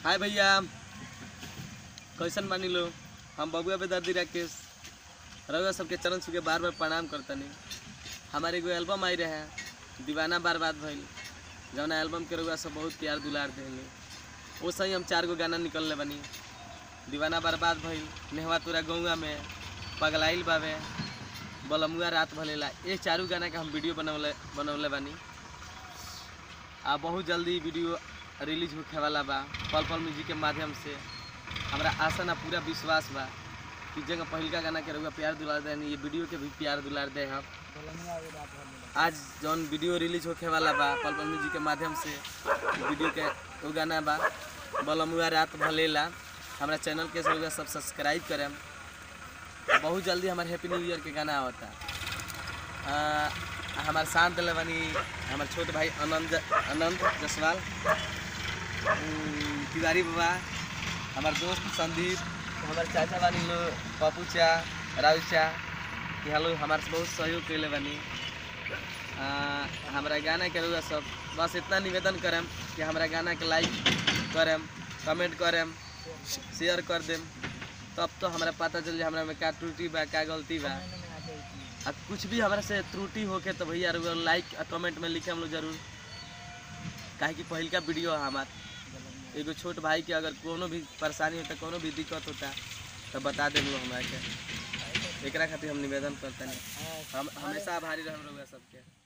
हाय भैया कैसन बानी लो हम बबुआ बेदर्दी राकेश रउआ सबके चरण छू के बार बार प्रणाम करतनी हमारे एगो एल्बम आई रहे दीवाना बर्बाद भइल जौन एल्बम के रउआ सब बहुत प्यार दुलार देनी वो सही हम चार गो गाना निकलले बनी दीवाना बर्बाद भइल नेहवा तोरा गौआ में पगलाइल बावे बलमुआ रात भलेला ये चारू गाना के हम वीडियो बनौले बनौले बानी आ बहुत जल्दी वीडियो रिलीज होखे वाला बा पल पल म्यूजिक के माध्यम से हमरा आशा ना पूरा विश्वास बा कि जगह पहिलका गाना के रउआ प्यार दुलार दे ये वीडियो के भी प्यार दुलार दे हम आज जौन वीडियो रिलीज होखे वाला बा पल पल म्यूजिक के माध्यम से वीडियो के वो गाना बा बलमुआ रात भलेला हमारा चैनल के रउआ सब सब्सक्राइब करें बहुत जल्दी हमारे हैप्पी न्यू ईयर के गाना आवता आ, हमार साथ दिले बानी हमार छोट भाई आनंद आनंद जसवाल उम, तिवारी बाबा हमार दोस्त संदीप हमार चाचा बानी लो पप्पू चा राजू चा यहाँ लोग हमारे से बहुत सहयोग कैले बानी आ, हमारा गाना के रउआ सब बस इतना निवेदन करम कि हमारा गाना के लाइक करम कमेंट करम शेयर कर देम तब तो हमरा पता चल जाए हमरा में का त्रुटि बा का गलती बा आ कुछ भी हमरा से त्रुटि होके तो भैया रउआ लाइक आ कमेंट में लिखे हम लोग जरूर काहे कि पहिलका वीडियो है हमार एगो छोट भाई के अगर कोनो भी परेशानी होता कोनो भी दिक्कत होता तो बता देम लोग हमरा के एकरा खातिर हम निवेदन करते हैं हम हमेशा आभारी रहम रउआ सबके